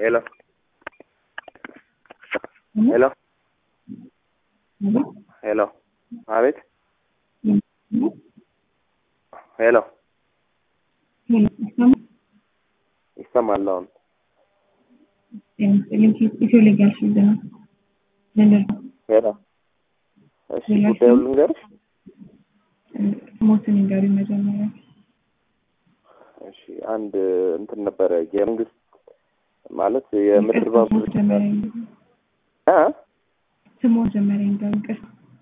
Hello. Hello. Hello. አቤት ሄሎ ይሰማል አሁን ኢትዮ ሌጋል ፊልድ ነው። ምንድን ነው ሄሎ እሺ ጉዳዩን ልንገርሽ ሞትን ይንገሩኝ መጀመሪያ። እሺ አንድ እንትን ነበረ የመንግስት ማለት የምድር ባቡር መጀመሪያ ይንገሩኝ። እ ስሙ መጀመሪያ ይንገሩኝ። ቅርስ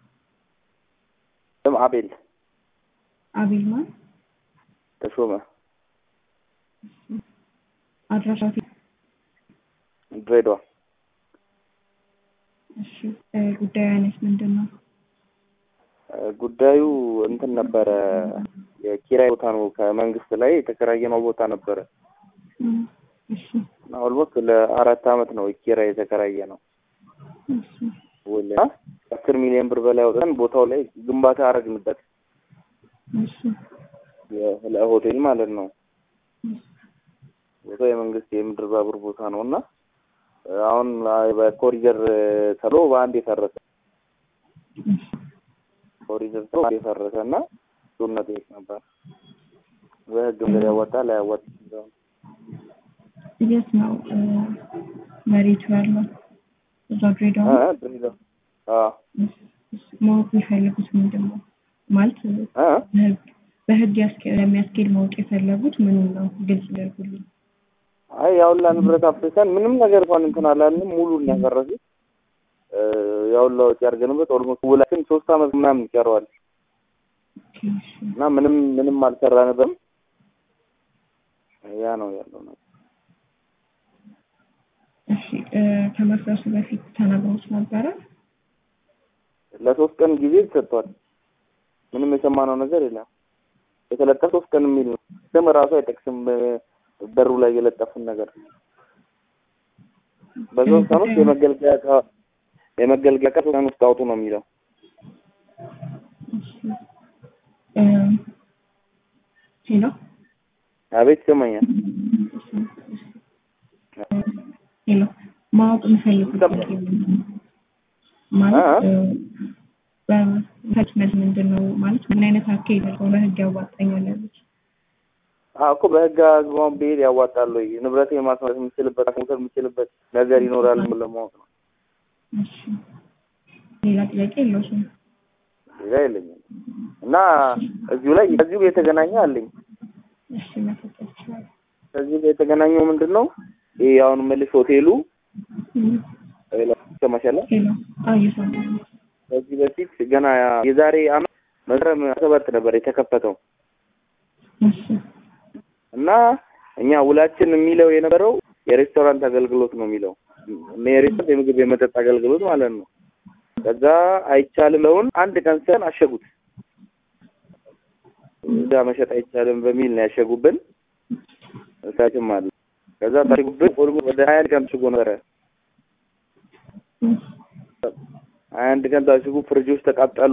ስም አቤል አቤል ማን? ተሾመ አድራሻው ድሬዳዋ እሺ እ ጉዳዩ አይነት ምንድን ነው? እ ጉዳዩ እንትን ነበረ የኪራይ ቦታ ነው ከመንግስት ላይ የተከራየነው ቦታ ነበረ እም፣ እሺ እና ኦልሞስት ለአራት አመት ነው ኪራይ የተከራየ ነው እሺ ውል አስር ሚሊዮን ብር በላይ አውጥተን ቦታው ላይ ግንባታ አረግንበት እሺ የ- ለሆቴል ማለት ነው ቦታው የመንግስት የምድር ባቡር ቦታ ነው እና አሁን በኮሪደር ተብሎ በአንድ የፈረሰ እሺ ኮሪደር ተብሎ በአንድ የፈረሰ እና እሱን መጠየቅ ነበር በህግ መንገድ ያዋጣል አያዋጣም የሚለውን። የት ነው እ መሬቱ ያለው? እዛ ድሬዳዋ እ ነው? ድሬዳዋ አዎ እሺ፣ ማወቅ የሚፈልጉት ምንድን ነው ማለት እ በህግ በህግ ያስኬ- ለሚያስኬድ ማወቅ የፈለጉት ምኑን ነው? ግልጽ ያደርጉልኝ። አይ ያውላ ንብረት አፍርሰን ምንም ነገር እንኳን እንትን አላልንም። ሙሉን ያፈረሱት እ ያውላ ወጪ አድርገንበት ኦልሞስት ውላችን ሶስት አመት ምናምን ይቀረዋል ኦኬ፣ እሺ። እና ምንም ምንም አልሰራንበትም። ያ ነው ያለው ነገር። እሺ እ ከመፍረሱ በፊት ተነግሮት ነበረ? ለሶስት ቀን ጊዜ ተሰጥቷል። ምንም የሰማነው ነገር የለም። የተለጠፈ ሶስት ቀን የሚል ነው። ስም ራሱ አይጠቅስም እ በሩ ላይ የለጠፉን ነገር በሶስት ቀን ውስጥ የመገልገያ ዕቃ የመገልገያ ዕቃ ሶስት ቀን ውስጥ አውጡ ነው የሚለው። እሺ እ ሄሎ አቤት ይሰማኛል። ሄሎ ማወቅ የምፈልጉት ይሰማል። ማለት አ- እ በፈትነት ምንድን ነው ማለት ምን አይነት አካሄድ ነው በህግ ያዋጣኛል ያሉት? አዎ እኮ በህግ አግባብ ብሄድ ያዋጣል ወይ ንብረት የማስመለስ የምችልበት መውሰድ የምችልበት ነገር ይኖራል ብሎ ለማወቅ ነው። እሺ ሌላ ጥያቄ የለውም? ሌላ የለኝም እና እዚሁ ላይ ከዚሁ ጋር የተገናኘ አለኝ። እሺ መፈጠር ይችላል። ከዚሁ ጋር የተገናኘው ምንድን ነው? ይሄ አሁን መልስ ሆቴሉ እም፣ ይሰማሻል? ሄሎ አዎ እየሰማሁ ነው። ከዚህ በፊት ገና የዛሬ አመት መስከረም ሰባት ነበር የተከፈተው እሺ እና እኛ ውላችን የሚለው የነበረው የሬስቶራንት አገልግሎት ነው የሚለው የሬስቶራንት የምግብ የመጠጥ አገልግሎት ማለት ነው። ከዛ አይቻልም ለውን አንድ ቀን ሰን አሸጉት። እዛ መሸጥ አይቻልም በሚል ነው ያሸጉብን። እሳችም አለ ከዛ ታሽጉብን ኦልሞ ወደ ሀያ አንድ ቀን ታሽጎ ነበረ። እም፣ ሀያ አንድ ቀን ታሽጉ ፍሪጆች ተቃጠሉ።